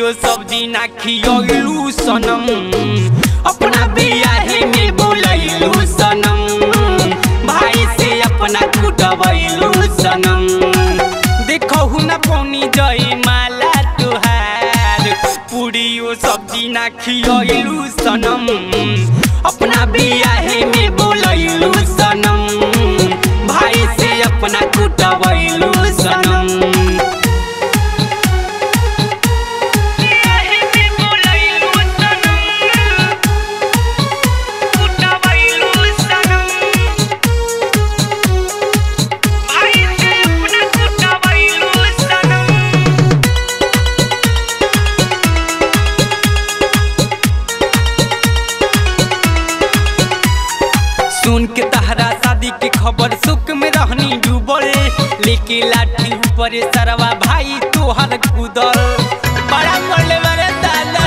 पूड़ियो सब्जी ना खियलू सनम अपना बियाहे में बोलैलू सनम भाई से अपना कुटबैलू सनम देखहु ना पौनी जई माला तुहार पूड़ियो सब्जी ना खियलू सनम अपना बियाहे में बोलैलू सनम भाई से अपना कुटबैलू सनम सुन के तहरा शादी के खबर सुख में रहनी डूबल लेके लाठी ऊपर सरवा भाई तोहर कूदल बड़ा बोले बड़े दादा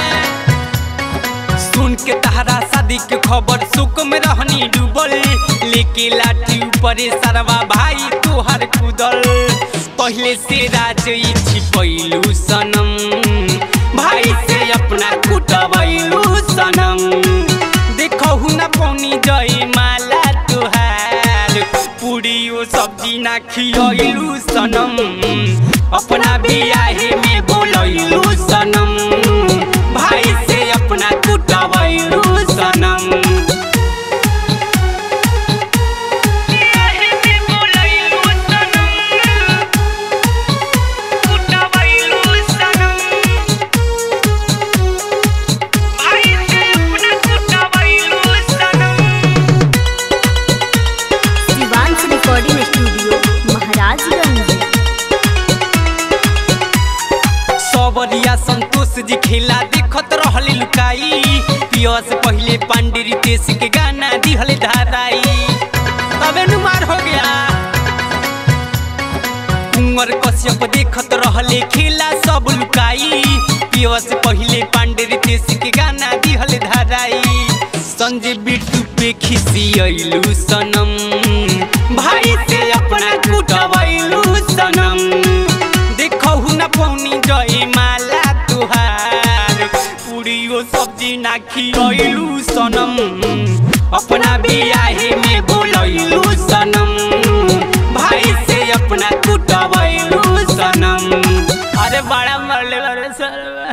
सुन के तहरा शादी के खबर सुख में रहनी डूबल लेके लाठी ऊपर सरवा भाई तोहर कूदल पहले से राज छिपैलू सनम भाई से अपना कुटबैलू सनम देखहु ना पौनी जई माला तुहार पूड़ियो सब्जी ना खियलू सनम अपना बियाहे में बोलैलू सनम भाई से अपना कुटबैलू सनम शिवांश रिकॉर्डिंग स्टूडियो महाराजगंज सबरिया संतोष जी खेला देखत रहले लुकाई पिया से पहले पांडे रितेश के गाना दिहले धाराई तबे नुमार हो गया कुंवर कश्यप देखत रहले खेला सब लुकाई पिया से पहले पांडे रितेश के गाना दिहले धाराई संजय बिट्टू पे खिसियलू सनम भाई से अपना कुटबैलू सनम देखहु ना पौनी जई माला तुहार पूड़ियो सब्जी ना खियलू सनम अपना बियाहे में बोलैलू सनम भाई से अपना कुटबैलू सनम अरे बड़ा मरले बड़े सर